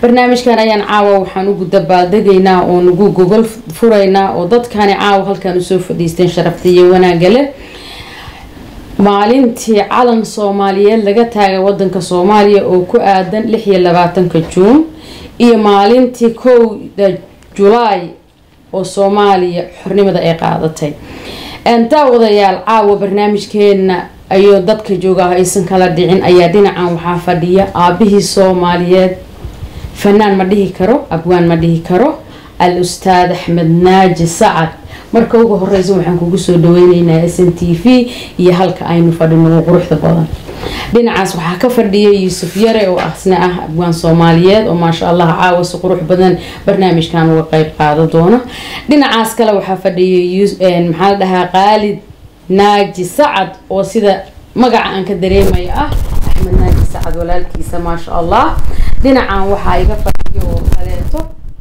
barnaamijkan ayaan caawa waxaan ugu dabaaldegaynaa oo nagu gogol furaynaa oo dadkani caawa halkan usoo fadhiisteen sharafta iyo wanaaga leh maalintii calan soomaaliyeed laga taagay wadanka soomaaliya oo ku aadan lix iyo labaatanka juun iyo maalintii kowda julaay oo soomaaliya xornimada ay qaadatay daawadayaal caawa barnaamijkeena ayuu dadka jooga aysan kala dhicin ayaa dhinacan waxaa fadhiya aabihii soomaaliyeed fanaan ma dhihi karo abwaan ma dhihi karo al ustaad axmed naaji sacad marka ugu horeysa waxaan kugu soo dhaweyneynaa s n t v iyo halka aynu fadhino quruxda badan dhinacaas waxaa ka fadhiya yuusuf yare oo asna ah abwaan soomaaliyeed oo maasha allah caawa si qurux badan barnaamijkan uga qeyb qaada doona dhinacaas kale waxaa fadhiya maxaa la dhahaa qaalid naaji sacad oo sida magaca aan ka dareemayo ah axmed naaji sacad walaalkiisa maasha allah dhinacan waxaa iga fadhiya oo kaleeto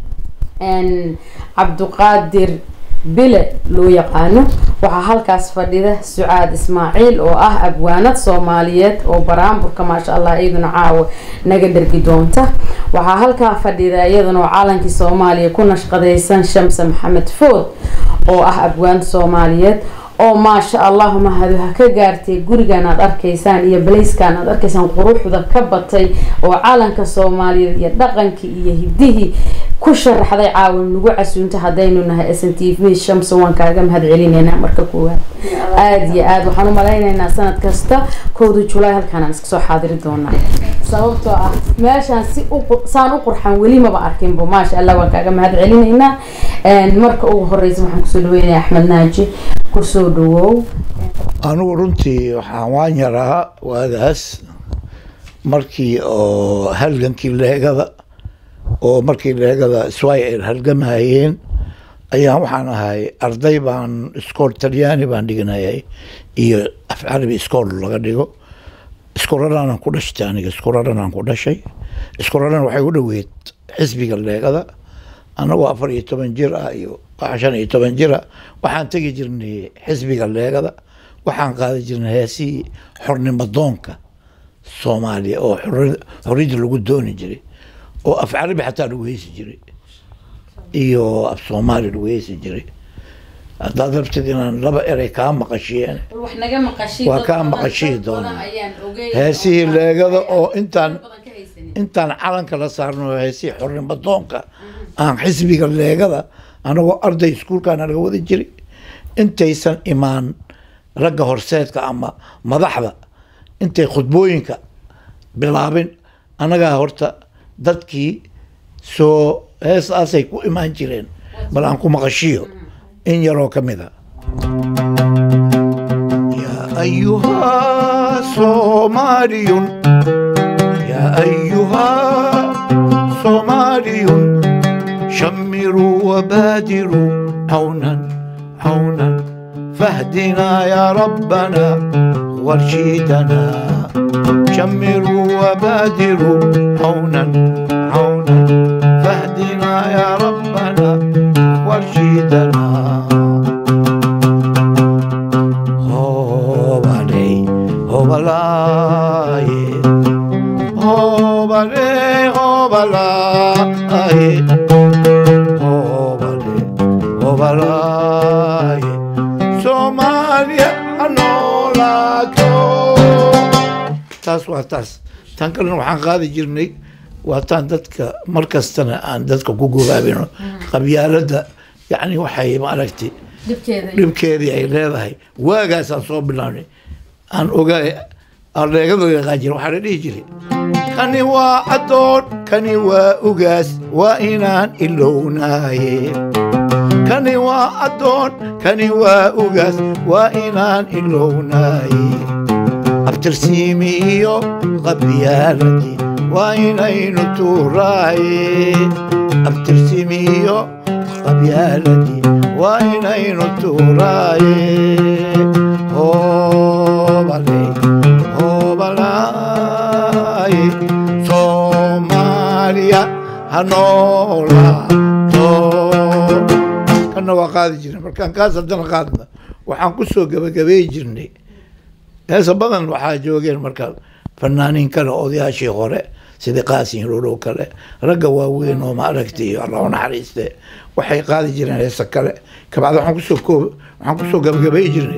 cabduqaadir bile loo yaqaano waxaa halkaas fadhida sucaad ismaaciil oo ah abwaanad soomaaliyeed oo baraamburka maasha allah iyaduna caawa naga dhargi doonta waxaa halkaa fadhida iyaduna oo calankii soomaaliya ku nashqadaysan shamse maxamed food oo ah abwaan soomaaliyeed oo maasha allah mahadu ha ka gaartay gurigan aad arkaysaan iyo balayskan aad arkaysaan quruxda ka batay oo calanka soomaaliyeed iyo dhaqankii iyo hidihii ku sharaxday caawin nagu casuunta haddaynu nahay s n t v shamsa waan kaaga mahad celineynaa marka koowaad aada iyo aada waxaan u malayneynaa sanad kasta kowda julaay halkaanaan iska soo xaadiri doonaa sababtoo ah meeshaan si saan u qurxan weli maba arkinbo maasha allah waan kaaga mahad celineynaa marka ugu horeysa waxaan kusoo dhaweynaya axmed naaji kusoo dhawow anigu runtii waxaan waan yaraa waagaas markii oo halgankii leegada oo markii leegada swayr halgamahayeen ayaan waxaan ahay arday baan iskool talyaani baan dhiganayay iyo af carabi iskool laga dhigo iskooladaanan ku dhashtay aniga iskooladanaan ku dhashay iskooladan waxay u dhoweyd xisbiga leegada anagoo afar iyo toban jir ah iyo shan iyo toban jira waxaan tegi jirnay xisbiga leegada waxaan qaadi jirnay heesihii xornimo doonka soomaaliya oo xorriyadda lagu dooni jiray oo af carabi xataa lagu heesi jiray iyo af soomaali lagu heesi jiray haddaad rabtid inaan laba erey kaa maqashiyeen waa kaa maqashii doonaa heesihii leegada oo intaan intaan calanka la saarno heesihii xornimo doonka aan xisbiga leegada anagoo arday iskuulkaana laga wada jiray intaysan imaan ragga horseedka ama madaxda intay khudbooyinka bilaabin annagaa horta dadkii soo heesaasay ku imaan jireen bal aan ku maqashiyo in yaroo ka mid a yaa ayuhaa soomaaliyun yaa ayuhaa soomaaliyun shamiruu wabaadiruu cawnan cawnan fahdinaa yaa rabbana warshiidana شمروا وبادروا عونا عونا فاهدنا يا ربنا وارشدنا هو علي هو بلاي هو علي هو بلاي هو علي هو بلاي سوماليا نولاكو taas waa taas tan kalena waxaan qaadi jirnay waa taan dadka mar kastana aan dadka ku gogaabino qabyaalada yacni waxay maaragtay dhibkeedii ay leedahay waagaasaan soo bilaabnay aan ogaay aleegada yaqaan jira waxaa la dhihi jiray kani waa addoon kani waa ugaas waa inaan ilownaaye kani waa addoon kani waa ugaas waa inaan ilownaaye abtirsiimi iyo qabyaaladii waa inaynu tuuraaye abtirsiimi iyo qabyaaladii waa inaynu tuuraaye hoobale hoobalaaye soomaaliya ha noolaato kana waa qaadi jirnay markaan kaas haddana qaadna waxaan ku soo gabagabeey jirnay heesa badan waxaa joogeen marka fanaaniin kale odayaashii hore sida qaasin hirool oo kale ragga waaweyn oo maaragtay allah u naxariiste waxay qaadi jireen heesa kale kabacdi waxaan kusoo koob waxaan kusoo gabagabay jirnay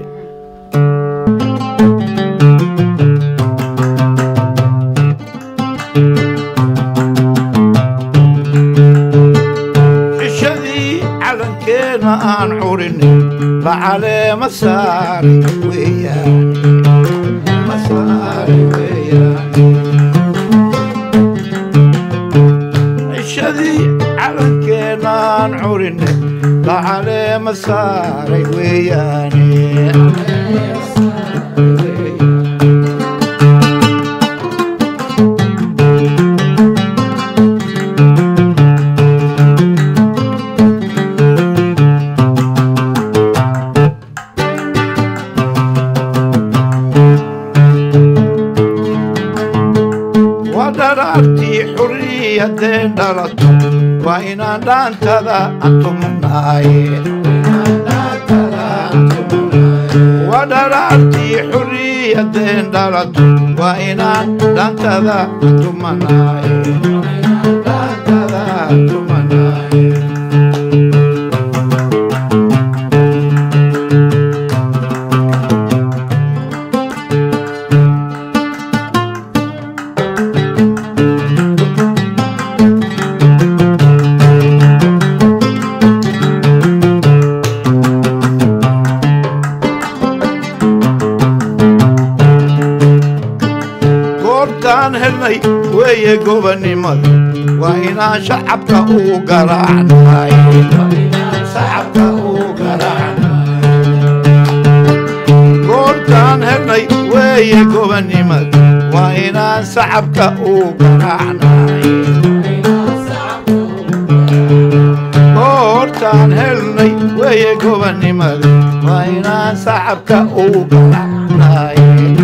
cishadii calankeena aan curinay lacaleema saari weeyaan ma saari weeyaan cishadii calankeena aan curinay lacaleema saaray weeyaane waa dharaartii xurriyadeen dhalato waa inaan dhaantada antumanaaye waa dharaartii xurriyadeen dhalato waa inaan dhaantada antumanaaye dhaantada antumanaaye goortaan helnay weeye gobannimada waa inaan shacabka u garaacnay shacabka u garaacnay goortaan helnay weeye gobannimada waa inaan shacabka u garaacnay goortaan helnay weeye gobannimada waa inaan shacabka u garaacnay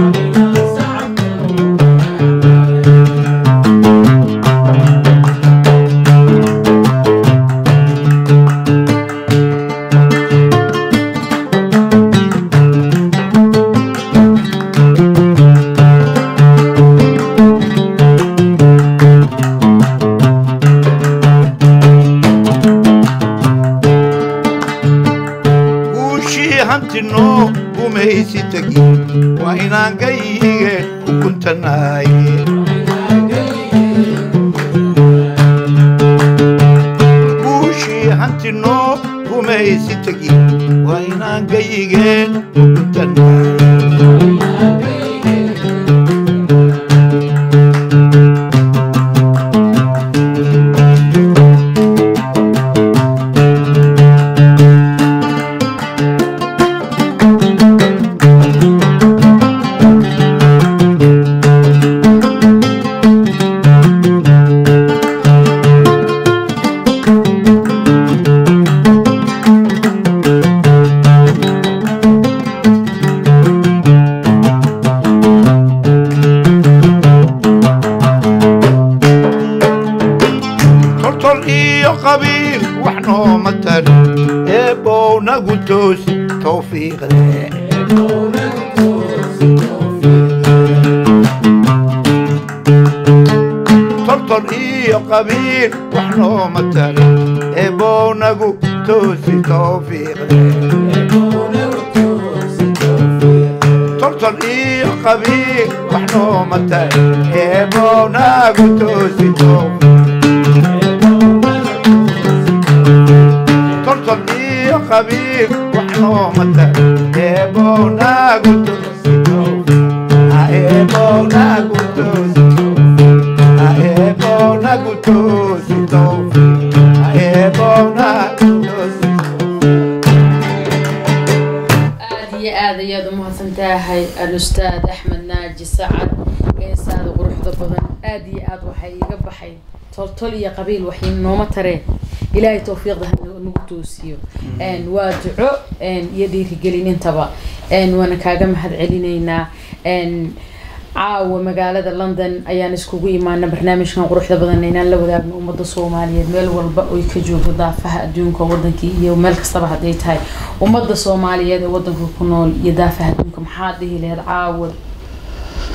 guushii hantinoo gumaysi tegi waa inaan gayige ku guntanaye guushii hantinoo gumaysi tegi waa inaan gayigeen ku guntanaye toltol iyo qabiil wax nooma tari eebow nagu toosi towfiiqde toltol iyo qabiil wax nooma tari eebow nagu toosi towfiiqde toltol iyo qabiil wax nooma tari eebow nagu toosi towfiiqde toltol iyo qabiil wax nooma tari eebow nagu toosi eebow nagu toosi eebow nagu toosi eebow nagu toosi aada iyo aad ayaad u mahadsan tahay alustaad axmed naaji sacad geesaada quruxda badan aada iyo aad waxay iiga baxay toltol iyo qabiil waxay nooma tareen ilaahay towfiiqda ha nagu toosiyo Een, waa duco een, iyo dhiirigelin intaba Een, waana kaaga mahad celinaynaa Een, caawa magaalada london ayaan iskugu imaana barnaamijkan quruxda badan inaan la wadaagno ummadda soomaaliyeed meel walba oy ka joogto daafaha adduunka wadankii iyo meel kastaba hadday tahay ummadda soomaaliyeed ee wadanka ku nool iyo daafaha adduunka maxaa dhihi lahayd caawa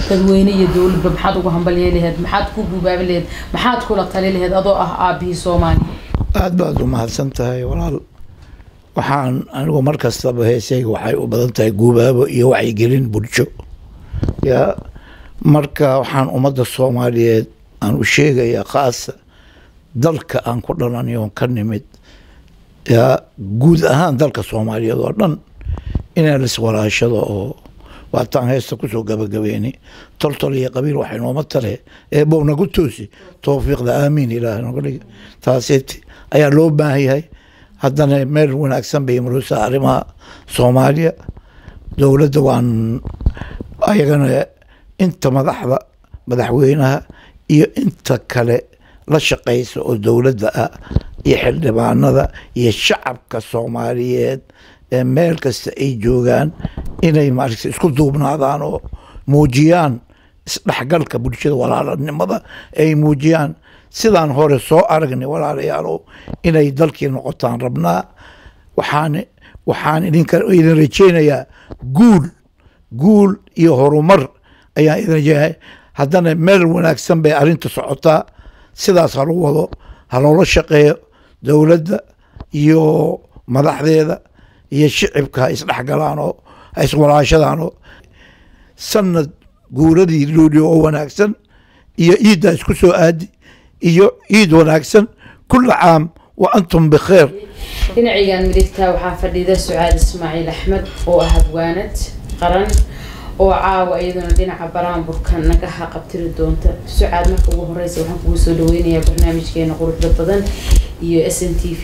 dadweyne iyo dowladba maxaad ugu hambalye laheyd maxaad ku gubaabi laheyd maxaad kula tali laheyd adoo ah aabihii soomaaliya aada baad u mahadsan tahay walaal waxaan anigu mar kastaba heesayga waxay u badan tahay guubaabo iyo wacyigelin bulsho yaa marka waxaan ummadda soomaaliyeed aan u sheegayaa khaasa dalka aan ku dhalanayo on ka nimid yaa guud ahaan dalka soomaaliyeed oo dhan inaan liswalaashado oo waataan heesta kusoo gabagabeynay toltol iyo qabiil waxay nooma tale eebow nagu toosi towfiiqda aamiin ilaah noga dhig taasiti ayaa loo baahan yahay haddana meel wanaagsan bay maruusaa arrimaha soomaaliya dowladda waan ayagana inta madaxda madaxweynaha iyo inta kale la shaqeysa oo dowladda ah iyo xildhibaanada iyo shacabka soomaaliyeed ee meel kasta ay joogaan inay maaragta isku duubnaadaan oo muujiyaan isdhexgalka bulshada walaalanimada ay muujiyaan sidaan hore soo aragnay walaalayaalow inay dalkii noqotaan rabnaa waxaan waxaan idinka idin rajeynayaa guul guul iyo horumar ayaan idin rajeynaya haddana meel wanaagsan bay arrinta socotaa sidaas ha lagu wado ha loola shaqeeyo dowladda iyo madaxdeeda iyo shicibka ha isdhexgalaan oo ha iswalaashadaan oo sanad guuradii luuliyo oo wanaagsan iyo ciidda isku soo aadi iyo ciid wanaagsan kula caam wa antum bikheer dhinacigan midigtaa waxaa fadhida sucaad ismaaciil axmed oo ah habwaanad qaran oo caawa iyaduna dhinaca baraanburka nagaha qabtiri doonta sucaad marka ugu horeysa waxaan kugu soo dhaweynayaa barnaamijkeena quruxda badan iyo s n t v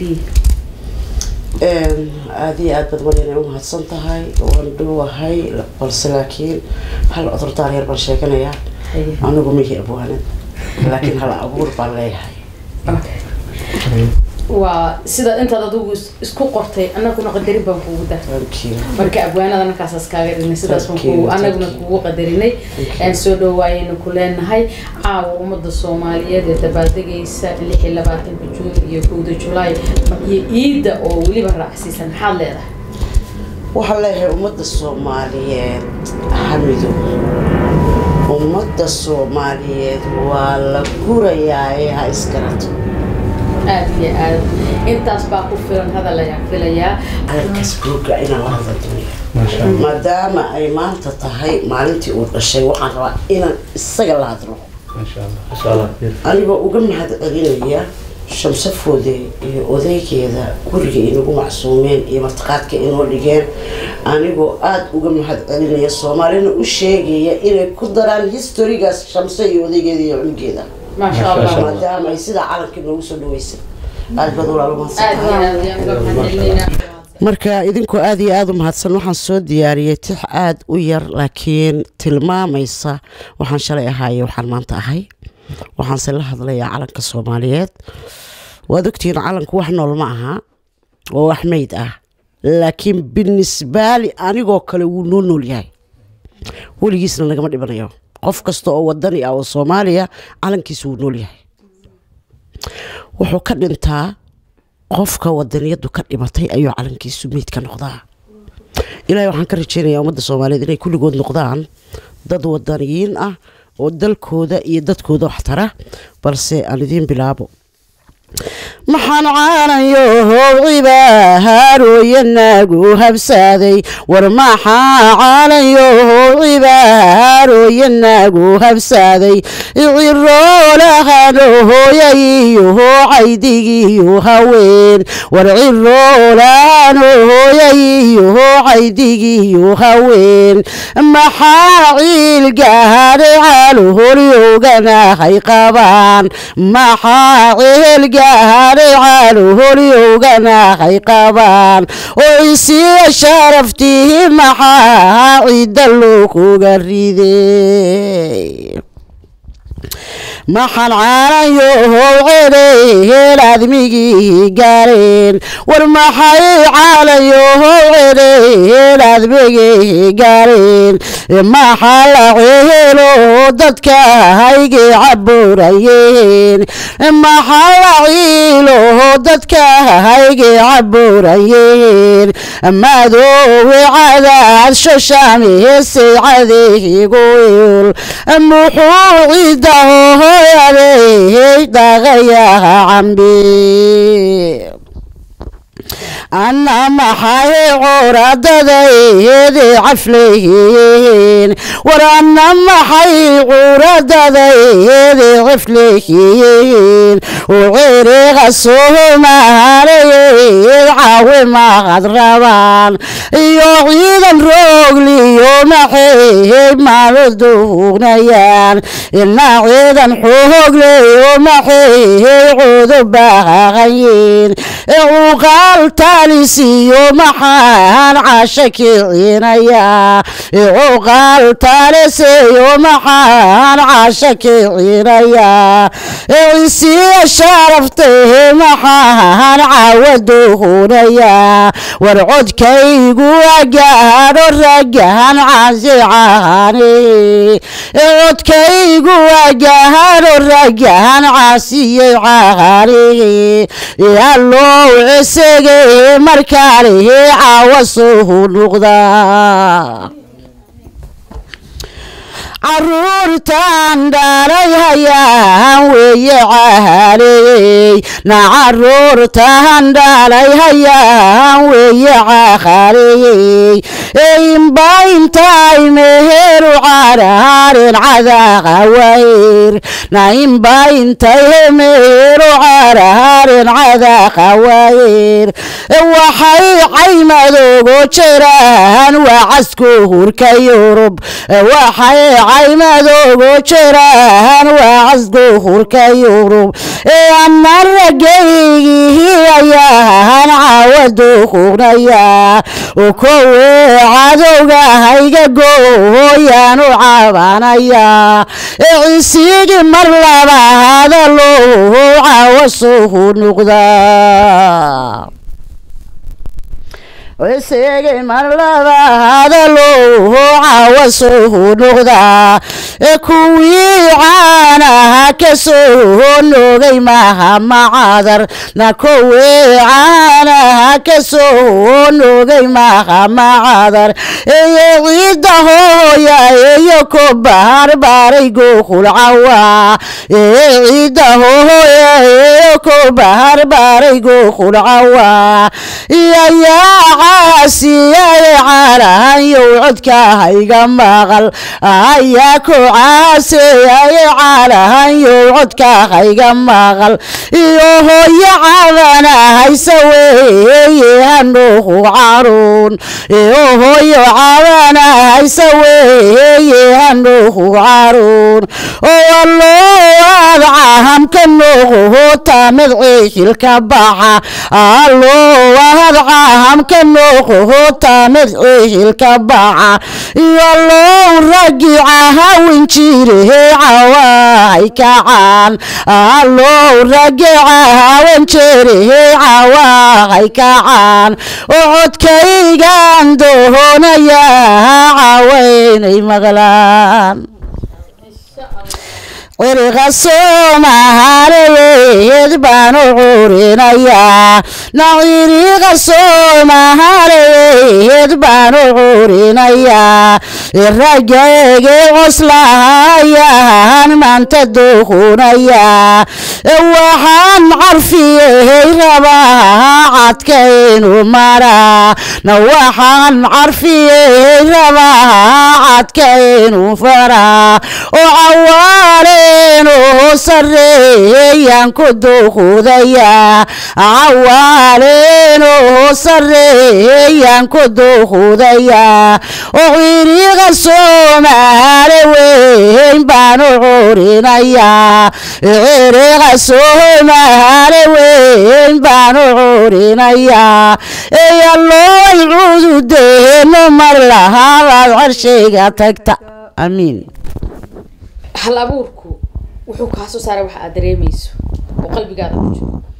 aada iyo aad baad walinay u mahadsan tahay waan dhowahay balse laakiin hal cudurdaar yar baan sheeganayaa anigu mihi abwaanad laakiin hal abuur baan leeyahay waa sidaad intaad adigu isku qortay anaguna qadarin baan kuugu dar marka abwaanada markaasaas kaaga dhignay sidaas baan kugu anaguna kugu qadarinay aan soo dhawaayayna ku leenahay caawa ummada soomaaliyeed ee dabaaldegaysa lix iyo labaatanka juun iyo kowda julaay iyo ciidda oo weliba raacsiisan maxaad leedahay waxaan leeyahay ummadda soomaaliyeed xamido ummadda soomaaliyeed waa la gurayaa ee ha isgarato aada iyo aad intaas baa ku filan hadal ayaan filayaa hadalkaas buugga inaan la hadla dunya maadaama ay maanta tahay maalintii uu dhashay waxaan rabaa inaan isaga la hadlo anigoo uga mahad celinaya shamsafoode iyo odaygeeda guriga inagu macsuumeen iyo martiqaadka inoo dhigeen anigoo aada uga mahad celinaya soomaalina u sheegaya inay ku daraan historigaas shamse iyo odaygeeda iyo cunugeeda maasha allah maadaama ay sidaa calankii noogu soo dhaweysay aada baad walaalo aada iyo aad ayaan uga mahadcelinaynaa marka idinkoo aada iyo aada u mahadsan waxaan soo diyaariyey tix aada u yar laakiin tilmaamaysa waxaan shalay ahaaye waxaan maanta ahay waxaanse la hadlayaa calanka soomaaliyeed waad ogtihiin calanku wax nool ma aha oo wax meyd ah laakiin binisbaali anigoo kale wuu noo nool yahay weligiisna nagama dhibanayo qof kasta oo wadani ah oo soomaaliya calankiisa wuu nool yahay wuxuu ka dhintaa qofka wadaniyadu ka dhimatay ayuu calankiisu meyd ka noqdaa ilaahay waxaan ka rajeynayaa ummadda soomaaliyeed inay kulligood noqdaan dad wadaniyiin ah oo dalkooda iyo dadkooda wax tara balse aan idiin bilaabo maxaan caanayo howciba haarooyanaagu habsaaday war maxaa caanayo howciba haarooyanaagu habsaaday ciroolahano hooyayiyo caydigiyo haween war ciroolahano hooyayiyo caydigiyo haween maxaa ciilgaadhay caalo horyowganahay qabaan maxaa ciilgaadhay caalo horyowganahay qabaan oo isiya sharaftihi maxaa cidda loo kuga riday maxaan caanayo how celehe cireen aadmigii gaareen war maxay caalayohow cireen aadmigii gaareen maxaa la ceelo dadka haygii caburayeen maxaa la ciilo dadka haygii caburayeen madoowe cadaad shoshaamiheesay cadeegoil muxuu cidaho hoyadey dhaqayaha cambi anna maxay curadadaydi caflehiin war anna maxay curadadaydi caflehiin uciriqa soomaaliyed caawimaqad rabaan iyo ciidan roogliyo maxay maalo duugnayaan ina ciidan xoogleyo maxay cudubaqaqayiin cuqaal taalisiyo maxaan casha kicinayaa cuqaal taalisiyo maxaan casha kicinayaa cisiya sharaftee maxaan caawaduhunayaa war codkaygu agaadho ragahan caasicaani codkaygu agaadho ragahan caasiyey caani yallow cisege markaalihi caawasuhu nuqdaa caruurtan dhalay hayaan weeye caaley na caruurtan dhalay hayaan weeye caaley imba intay meheru caraarin cadaaqa wayr na imba intay meheru caraarin cadaaqa wayr waxay caymadoogo jiraan waa casku hurka yurub waxay caymadoogo jiraan waa casku hurka yurub ama ragaygii ayaan caawaduuqunaya kowe cadowga hayga gooyaanu cabanaya cisigii mar labaada loo caawasuhu nuqdaa isigi mar labaada loo caawasuhu nuqdaa kuwii caanaha ka soo noogay maaha macadar na kuwii caanaha ka soo noogay maaha macadar iyo ciidda hooya iyo ku baarbaaray goohul cawa ciidda hooya iyo ku baarbaaray goohul cawa iyayaa caasiyay caalahanyow codka hayga maqal ayaa ku caasiyay caalahanyow codka hayga maqal iyo hooyo cabana haysa weeye hanuuhu caruun iyo hooyo cabana haysa weeye hanuuhu caruun oo alloo adcahamka nuuquhu tamid ciihilka baxa alloo adcahamka nuuquhu tamid ciihilka baxa iyo low ragi cahawin jirehe cawahay kacaan allow ragi cahawan jirehe cawahay kacaan oo codkaygan doonaya cawaynay maqlaan ciriqa soomaaliyeed baan u curinayaa na ciriqa soomaaliyeed baan u curinayaa ragayge coslahayaan maanta duuhunayaa waxaan carfiyey rabaa cadkaynu maraa na waxaan carfiyey rabaa cadkaynu faraa oo cawaaleenu sareeyaan ku duuhudayaa cawaaleenu sareeyaan ku duuhudayaa oo ciriqa soomaali weyn baan u curinayaa ciriqa soomaali weyn baan u curinayaa eyalooy cududeeno mar lahaabaad carshayga tagta amiin hal abuurku wuxuu kaa soo saaray waxa aad dareemayso oo qalbigaada ku jiro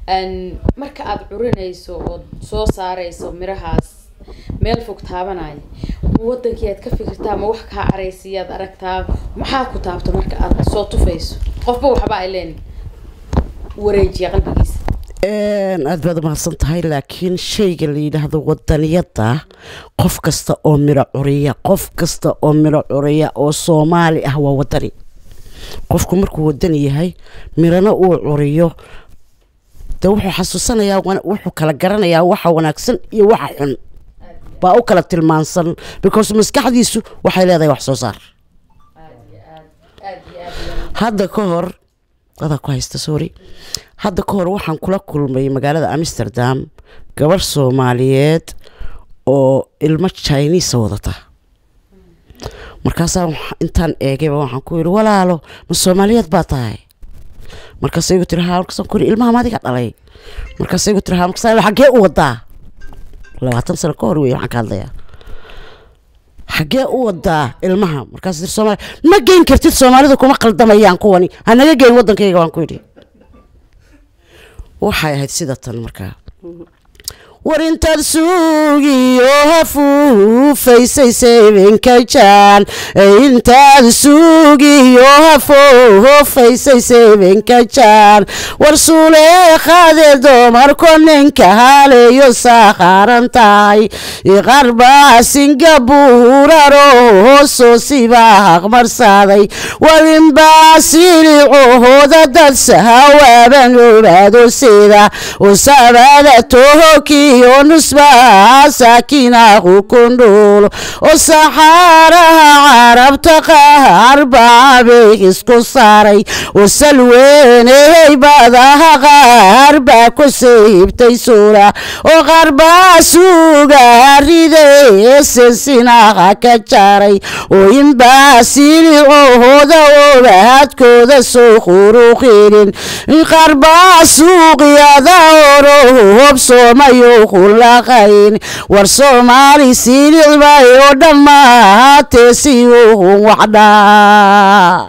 Een, marka aada curinayso ood soo saarayso mirahaas meel fog taabanaya ma wadankii aad ka fikirtaa ma wax kaa caraysiyaad aragtaa maxaa ku taabta marka aad soo tufayso qofba waxba ay leen wareejiya qalbigiisa Een, aad baad umahadsan tahay laakiin shayga la yidhaahdo wadaniyada qof kasta oo miro curiya qof kasta oo miro curiya oo soomaali ah waa wadani qofku markuu wadani yahay mirana uu curiyo de wuxuu xasuusanayaa wana- wuxuu kala garanayaa waxa wanaagsan iyo waxa xun baa u kala tilmaansan because maskaxdiisu waxay leedahay wax soo saar aad iyo aad aad iyo aad hadda ka hor adaa ku haysta sorry hadda ka hor waxaan kula kulmay magaalada amsterdam gabar soomaaliyeed oo ilmo chinese wadata markaasaa waxa- intaan eegayba waxaan ku yidhi walaalo ma soomaaliyeed baa tahay markaasay igu tiri haa markaasaan ku yidhi ilmaha maadiga dhalay markaasay igu tiri haa markaasaan yidhi, xaggee u wadaa labaatan sano ka hor wey waxaan ka hadlayaa xaggee u wadaa ilmaha markaas tir soomaali ma geyn kartid soomaalidu kuma qaldamayaan kuwani hanaga geyn wadankayga waan ku yidhi waxay ahayd sida tan markaa war intaad suugiyo hafuufaysay seebinka jaan intaad suugiyo hafuufaysay seebinka jaan war suuleeqaade dumarko ninka haleeyo saakharan tahay qarbaa singabuuraro hoosoo sibaa haqmarsaaday walinbaa silicooda dad sahawaaban obaado sida usabada tohokiyo nusbaa saakinahu kundhuulo oo saxaaraha carabta qaar baa beeg isku saaray oo salweeney badaha qaar baa ku siibtay suura oo qaar baa suuga riday sinsinaha ka jaaray oo inbaa silicooda obaadkooda soo quruqinin qaar baa suuqyada oro hobsoomayo kulaqayn war soomaali silicbay oo dhammaatee si uhun waxdhaa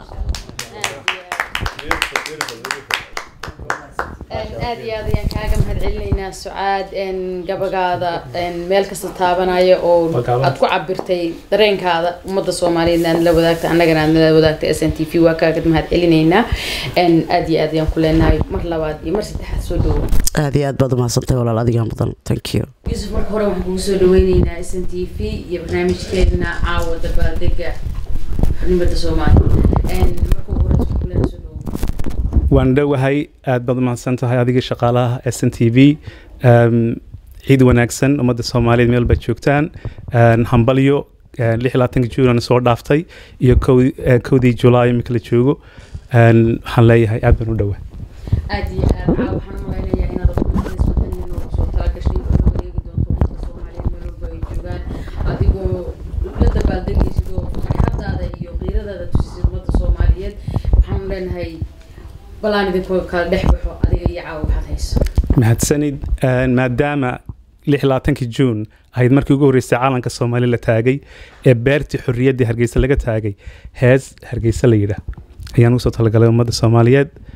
aad iyo aad ayaan kaaga mahad celinaynaa sucaad n gabagaada n meel kasta taabanaya oo Wakaaba. aad ku cabirtay dareenkaada ummadda soomaaliyeed aad la wadaagta annagana aad nala wadaagtay s n t v waa kaaga mahad celinaynaa n aad iyo aad ayaan ku leenahay mar labaad iyo mar saddexaad soo dhawo aad iyo aad baad umahadsantahay walaal adigaa mudan thank you yuusuf marka hore waxaan kugu soo dhaweyneynaa s n t v iyo barnaamijkeedna caawa dabaaldega xubnimada soomaaliya n marka ugu horeysa waxaan ku leenahay soo dhawo waan dhowahay aad baad umahadsan tahay adiga shaqaalaha s n t v ciid wanaagsan ummadda soomaaliyeed meel baad joogtaan Een, hambalyo een, lix iyo labaatanka juunana soo dhaaftay iyo kow- ee, kowdii julaay imika la joogo Een, waxaan leeyahay aad baan u dhowaa aad iyo aad caa waxaan u malaynayaa inaad aqoontays wadanin oo soo talagashay oo la wareegi doonto ummadda soomaaliyeed meel walba ay joogaan adigoo la dabaaldegaysid oo farxadaada iyo qiiradaada tusisid ummadda soomaaliyeed waxaan leenahay balaan idinkoo kala dhex baxo adiga iyo caawa waxaad hayso mahadsanid Een, maadaama lix iyo labaatankii juun ahayd markii ugu horreysay caalanka soomaali la taagay ee beertii xorriyaddii hargeysa laga taagay hees hargeysa la yidhaah ayaan usoo talagalay ummadda soomaaliyeed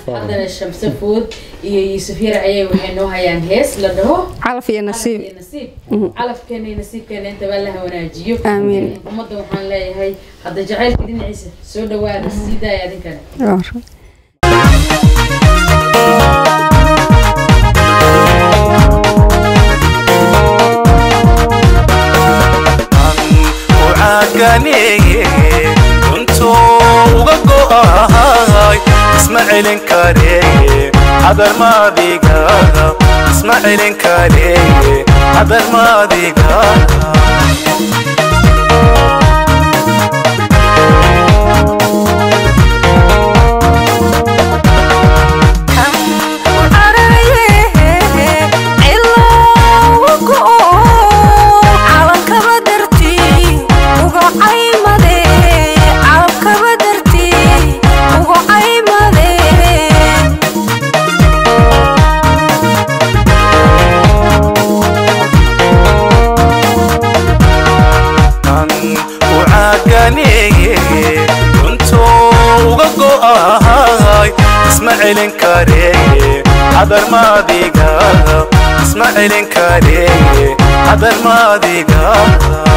haddana shamse food iyo yuusuf yar ayay waxay noo hayaan hees la dhaho calaf iyo nasiib calaf iyo nasiib calafkeena iyo nasiibkeena inta baa la wanaajiyo Amiin. ummadda waxaan leeyahay hadda jacaylka dhinaciisa soo dhawaada sii daaya adinkana ucaaganeeye runtuu uga go'ahay isma celin kareeye hadarmaadigaga isma celin kareeye hadarmaadigaga kan ucaaganeeye runtuu uga go'ahay isma celin kareeye hadarmaadigaga isma celin kareeye hadarmaadigaga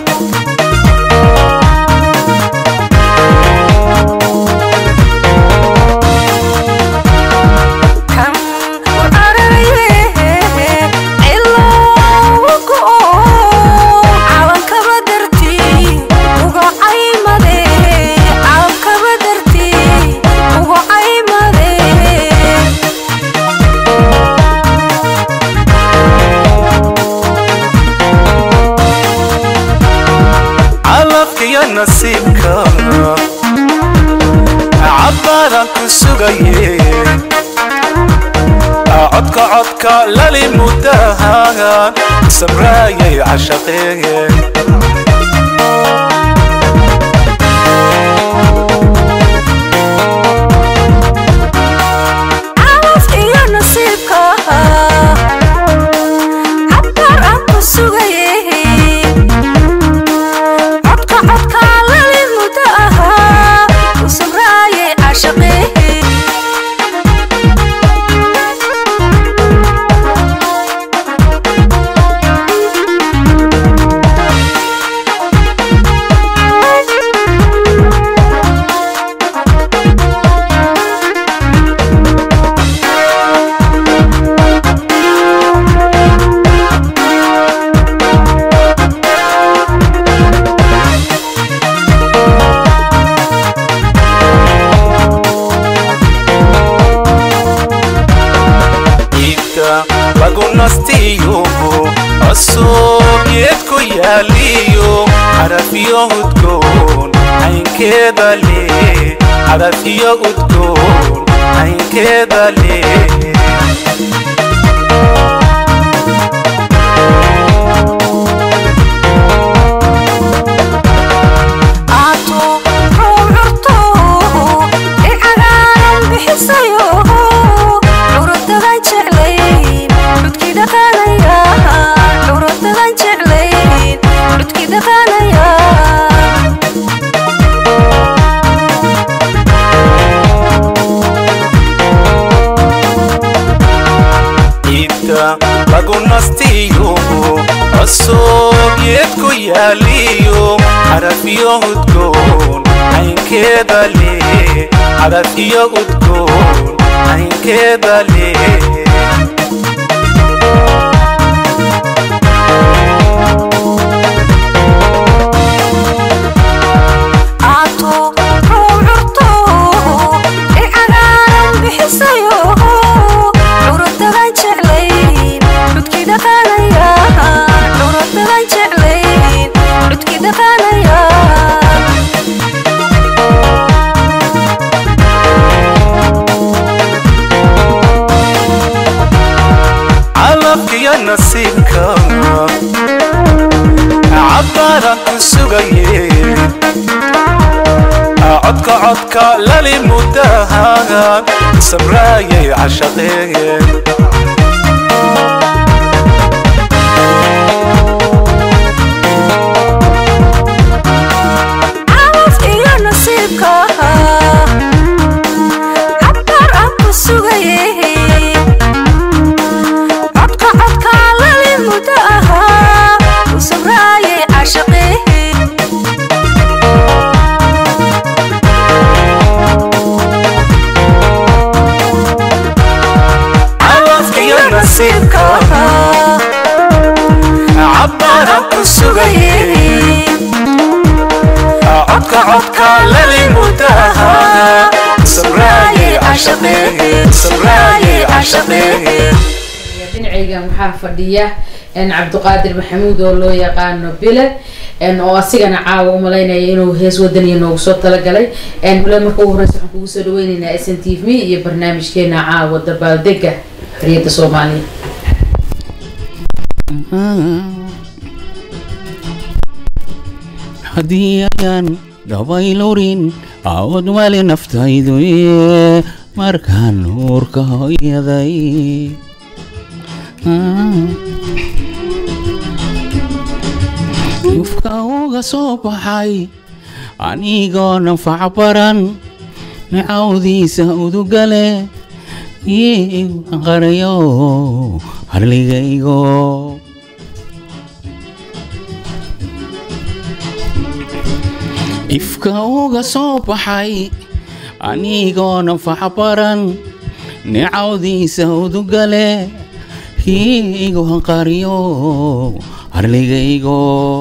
calafkiyo nasiibka cabbaadaan ku sugaye codka codka lali muddahan samraayay cashaqeeye iibka lagu nastiyo cusubyeed ku yaaliyo xarafiyo udgoon caynkeeda le xarafiyo udgoon caynkeeda le iibka lagu nastiyo cusubyeed ku yaaliyo xarafiyo udgoon caynkeeda le xarafiyo udgoon caynkeeda le calafkiyo nasiibka cabbaadaan ku sugaye codka codka lali muddahan samraayay cashaqeeye calaf iyo nasiibka cabbaar aan ku للمدهى سمراي عشقي سمراي عشقي dhinacaygan waxaa fadhiya n cabdiqaadir maxamuud oo loo yaqaano bile n oo asigana caawa umalaynaya inuu hees wadaniya noogu soo talagalay n bile marka ugu horeysa waxaan kugu soo dhaweyneynaa s n t v iyo barnaamijkeena caawa dabaaldega xoriyadda soomaaliya haddii ayaan dabaylurin aawad wali naftaydu ee markaan nuurka hooyaday yufka uga soo baxay anigoo nafac baran nicawdiisa udugale iigu qarayo harligaygo ifka uga soo baxay anigoo nafac baran nicawdiisa udugale hiigu hanqariyo harligaygo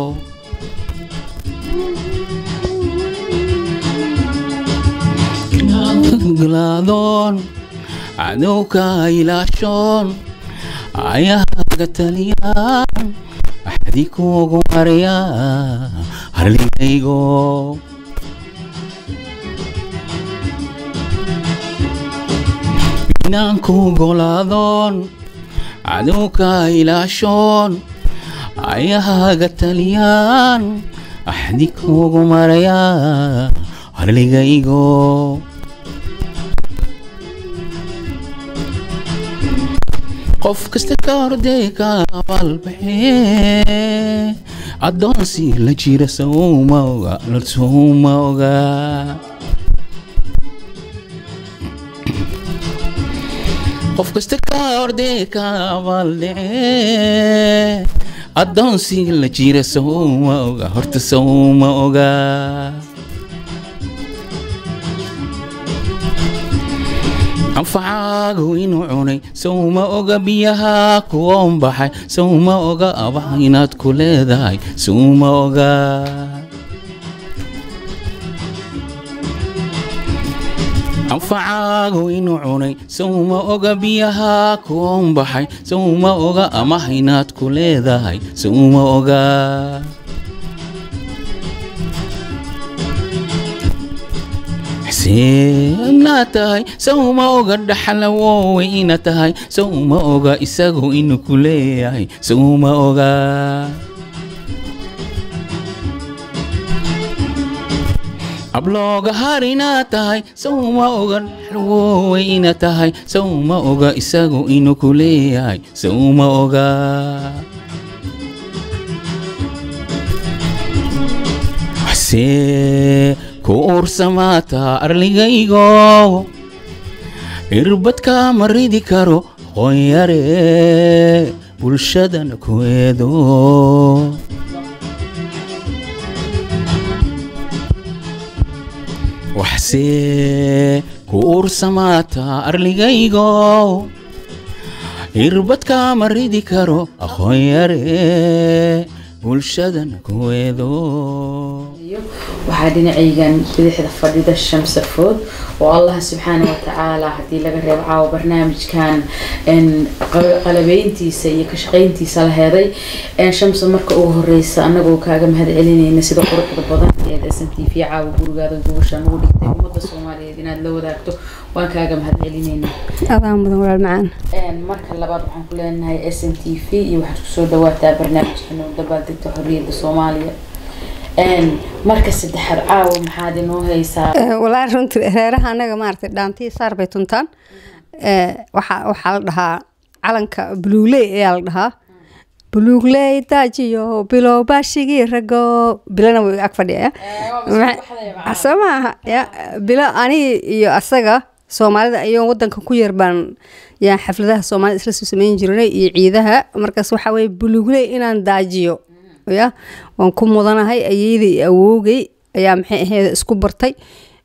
glaadoon cadowka ilaashoon ayahaga taliyaan axdi kuugu marya harligaygo inaanku golaadoon cadowka ilaashoon ayahaga taliyaan axdi kuugu maraya harligaygo qof kasta ka hordee ka abaalbaxee addoonsi la jira sawma oga lasuma oga qof kasta ka hordee ka abaaldhacee addoonsi la jira sawma oga horta sawma oga anfacaagu inuu cunay sawma oga biyaha kuwoon baxay sawma oga abaha inaad ku leedahay sawma oga anfacaagu inuu cunay sawma oga biyaha kuwoon baxay sawma oga amaha inaad ku leedahay sawma oga xuseenaa tahay sawma oga dhaxlawoowe ina tahay sawma oga isagu inuu ku leeyahay sawma oga ablooga harinaa tahay sawma oga dhaxlawoowe ina tahay sawma oga isagu inuu ku leeyahay sawma oga xusee ku uursamaata arligaygo irbadka ma ridi karo qoonyare bulshadana ku eedo waxsee ku uursamaata arligaygo irbadka ma ridi karo aqoonyare bulshadana ku eedo waxaa dhinacaygan bidixda fadhida shamsa food oo allah subxaana watacaala haddii laga reebo caawa barnaamijkan qalabeyntiisa iyo ka shaqeyntiisa la heeday shamsa marka ugu horeysa anagoo kaaga mahad celinayna sida quruxda badan ee s n t v caawa gurigaada gubashaan ugu dhigtay ummadda soomaaliyeed inaad la wadaagto waan kaaga mahad celinayna adaan mudan walaal macaan marka labaad waxaan ku leenahay s n t v iyo waxaad kusoo dhawaataa barnaamijkan oo dabaaldegta xorriyadda soomaaliya marka saddexaad caawa maxaad inoo haysaa walaahi runtii reeraha anaga maaragtay dhaantii saar bay tuntaan waxaa waxaa la dhahaa calanka buluugley ayaa la dhahaa buluugley daajiyo bilow baashigii rago bilana way ag fadhiya soo maaha ya bilo ani iyo asaga soomaalida ayoo wadanka ku yar baan yaa xafladaha soomaalida isla soo sameyn jirnay iyo ciidaha markaas waxaa weye buluugley inaan daajiyo ya waan ku mudanahay ayeydai iyo awoogay ayaa maxay ahayd isku bartay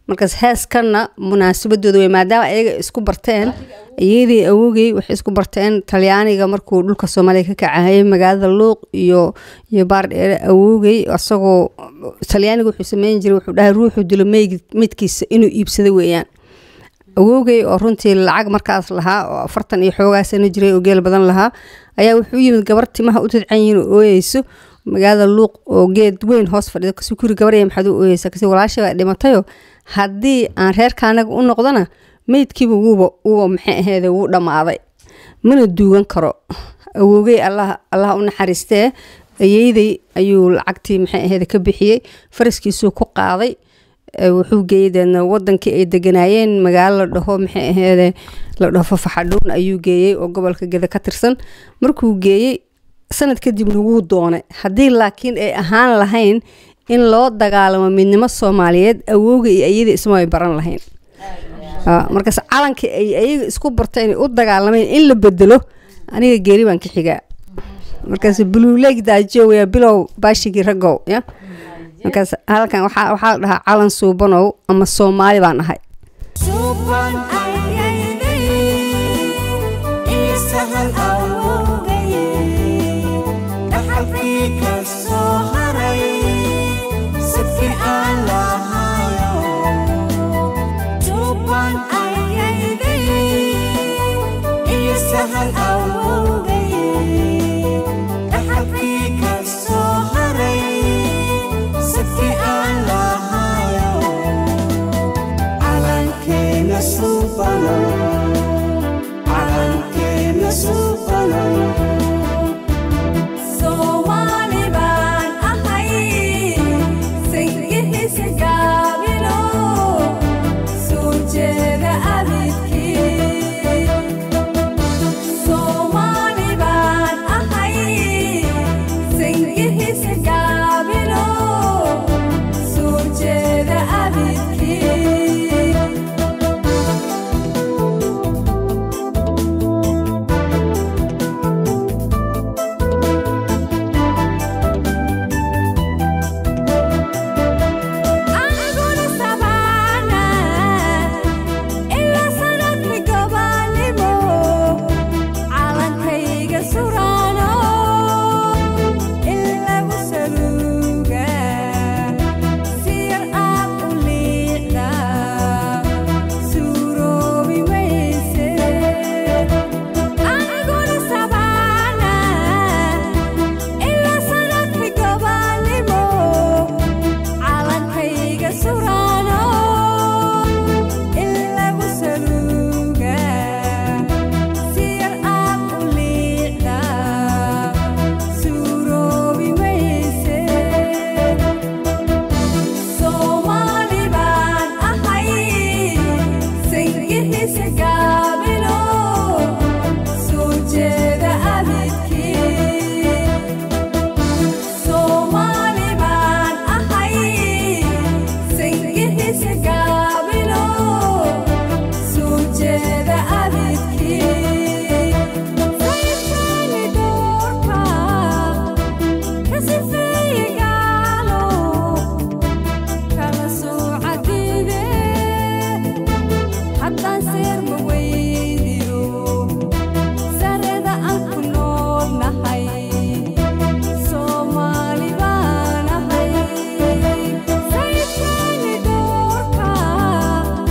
markaas heeskanna munaasabadooda wey maadaama ayaga isku barteen iyadii awogey waxay isku barteen talyaaniga markuu dhulka soomaaliya ka kacahayay magaalada luuq iyo iyo baardheere awogey isagoo talyaaniga wuxuu sameyn jiray wuxuu dhahay ruuxu dilo meyd- meydkiisa inuu iibsado weeyaan awowgay oo runtii lacag markaas lahaa oo afartan iyo xoogaa sano jiray oo geel badan lahaa ayaa wuxuu yimid gabar timaha u tidcan yihiin oo ooyeyso magaalada luuq oo geed weyn hoos fadhido kasi kuri gabarya maxaad u ooyeysa kasi walaashay baa dhimatayoo haddii aan reerka anaga u noqdona meydkiiba wuuba wuuba maxay aheede wuu dhammaaday mana duugan karo awowgey allah allah u naxariistee ayeydey ayuu lacagtii maxay aheede ka bixiyey faraskiisuu ku qaaday ee wuxuu geeyey deedna wadankii ay deganaayeen magaalo la dhaho maxay aheede la dhaho fafaxadhuun ayuu geeyey oo gobolka geda ka tirsan markuu geeyey sanad kadibna wuu doonay haddii laakiin ay ahaan lahayn in loo dagaalamo midnimo soomaaliyeed awowga iyo ayada isma ay baran lahayn Ah, markaas calankii ay ayaga isku barteen u dagaalameen in la bedelo aniga geeri baan ka xigaa markaas buluuleeg daajo weya bilow baashigii ragow ya markaas halkan waxaa waxaa la dhahaa calan suubanow ama soomaali baan ahay Suuban ayaynay isahan awowgaye dhaxalkii ka soo haray sadkii aan lahayo Suuban ayaynay isahan awowgaye dhaxalkii ka soo haray sadkii aan lahayo calankeena suubano calankeena suubano Soomaali baan ahay sayidkiisa gaabino soo jeeda abidkii Soomaali baan ahay sayidkiisa gaabino soo jeeda abidkii aniguna sabaana ilaa sanadkii gobaanimo calankayga suraano in lagu saluuga siyar aad u liicda suuroobi mayse aniguna sabaana ilaa sanadkii gobaanimo calankayga suraano in lagu saluuga siyar aad u liicda suuroobi mayse soomaali baan ahay sayidkiisa gaabino soo jeeda abidkii Soomaali baan ahay sayidkiisa gaabino soo jeeda abidkii sayidkaani doorka ka sifeeye gaalo kala soocadide haddaan seerma weydiyo sareda aan ku noolnahay Soomaali baan ahay sayidkaani doorka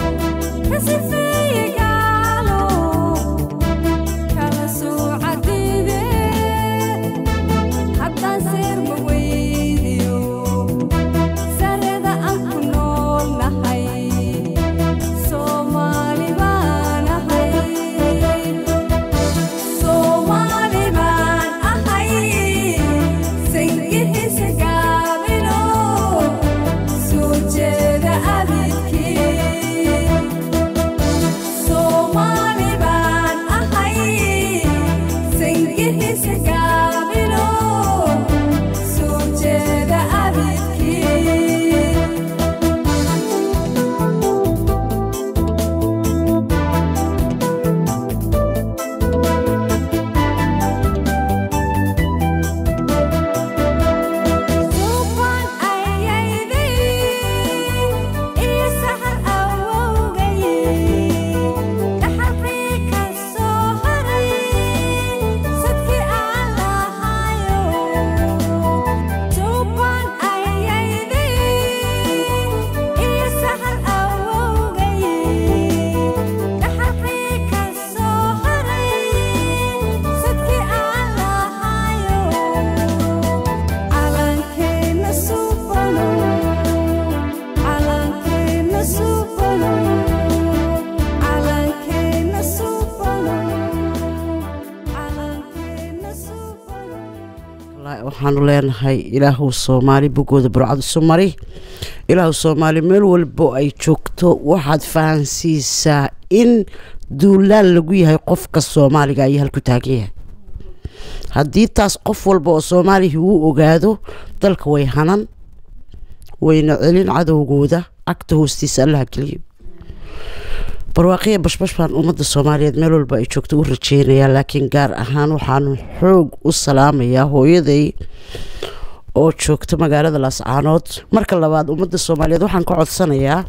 waxaanu leenahay ilaahu soomaali bogooda burcad isu mari ilaahu soomaali meel walbo ay joogto waxaad fahansiisaa in duulaan lagu yahay qofka soomaaliga ayaa halku taagan yahay haddii taas qof walba oo soomaaliya uu ogaado dalka way hanan wayna celin cadowgooda cagta hoostiisa allaha geliyo barwaaqiya bashbash baan ummadda soomaaliyeed meel walba ay joogto u rajeynayaa laakiin gaar ahaan waxaanu xoog u salaamayaa hooyaday oo joogta magaalada laascaanood marka labaad ummadda soomaaliyeed waxaan ka codsanayaa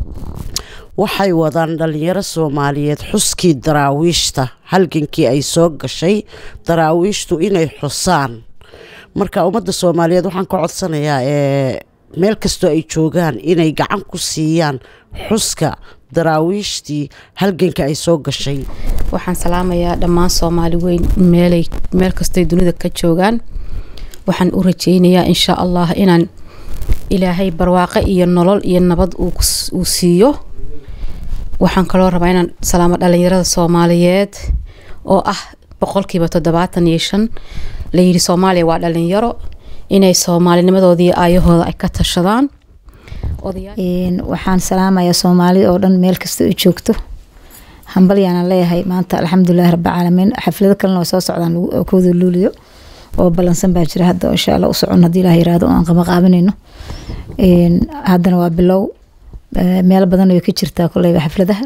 waxay wadaan dhalinyaro soomaaliyeed xuskii daraawiishta halgankii ay soo gashay daraawiishtu inay xusaan marka ummadda soomaaliyeed waxaan ka codsanayaa ee meel kastoo ay joogaan inay gacan ku siiyaan xuska daraawiishtii halganka ay soo gashay waxaan salaamayaa dhammaan soomaali weyn meelay meel kastay dunida ka joogaan waxaan u rajeynayaa insha allah inaan ilaahay barwaaqo iyo nolol iyo nabad uu kus- uu siiyo waxaan kaloo rabaa inaan salaamo dhalinyarada soomaaliyeed oo ah boqolkiiba toddobaatan iyo shan layidhi soomaaliya waa dhalinyaro inay soomaalinimadoodii aayahooda ay ka tashadaan odayaal Een, waxaan salaamayaa soomaali oo dhan meel kasta ay joogto hambalyaana leeyahay maanta alxamdulilahi rabbilcaalamiin xaflado kalena way soo socdaan lagu- oo kooda luuliyo oo ballansan baa jira hadda oo insha alla u socon haddii ilaah yiraahdo oo aan qaba qaabanayno Een, haddana waa bilow Ee, meel badan way ka jirtaa koleyba xafladaha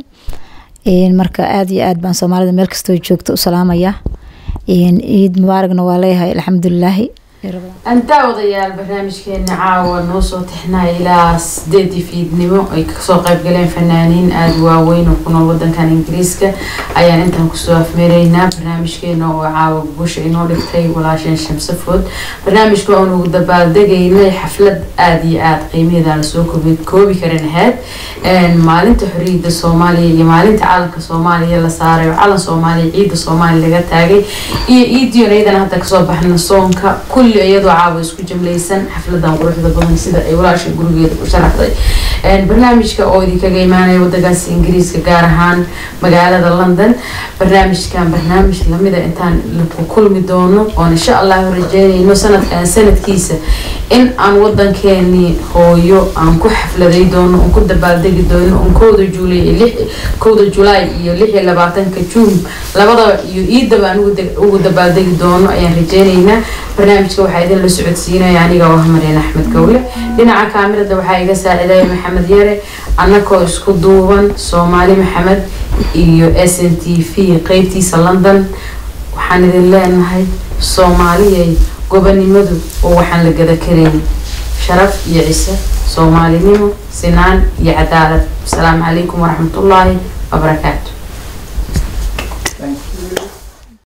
Een, marka aad iyo aad baan soomaalida meel kasta ay joogto u salaamayaa Een, ciid mubaaragna waa leeyahay alxamdulilaahi antaa odayaal barnaamijkeena caawa noo soo tixnaya ilaa sideedii fiidnimo ay kasoo qayb galeen fanaaniin aada u waaweyn oo ku nool wadankan ingiriiska ayaan intaan kusoo afmeeraynaa barnaamijkeena oo caawa gusha inoo dhigtay walaasheen shamsafood barnaamijka oon ugu dabaaldegaynay xaflad aada iyo aada qiimaheeda aan lasoo koobi koobi karin ahayd Een, maalinta xorriyadda soomaaliya iyo maalinta calanka soomaaliya la saaray oo calan soomaaliya ciidda soomaaliya laga taagay iyo iidiyon iyadana hadda kasoo baxna soonka kulli iyadoo caawa isku jimlaysan xafladan quruxda badan sida ay walaasha gurigeeda u sharaxday Een, barnaamijka oo idinkaga imaanaya wadankaasi ingiriiska gaar ahaan magaalada london barnaamijkan barnaamij lamida intaan ku kulmi doono oon insha allahu rajeynayno sanadkan sanadkiisa in aan wadankeeni hooyo aan ku xafladay doono oon ku dabaaldegi doono oon kowda juulay iyo lix kowda julaay iyo lix iyo labaatanka juun labadaba iyo iidaba aan ugu deg- ugu dabaaldegi doono ayaan rajeynaynaa barnaamijka waxaa idin la socodsiinaya aniga oo ah maryan axmed gowle dhinaca kaamirada waxaa iga saacidaya maxamed yare annakoo isku duuban soomaali maxamed iyo s n t v qeybtiisa london waxaan idin leenahay soomaaliyay gobonimadu oo waxaan la gada karayn sharaf iyo cise soomaalinimo sinaan iyo cadaalad asalaamu calaykum waraxmatullaahi wabarakaatu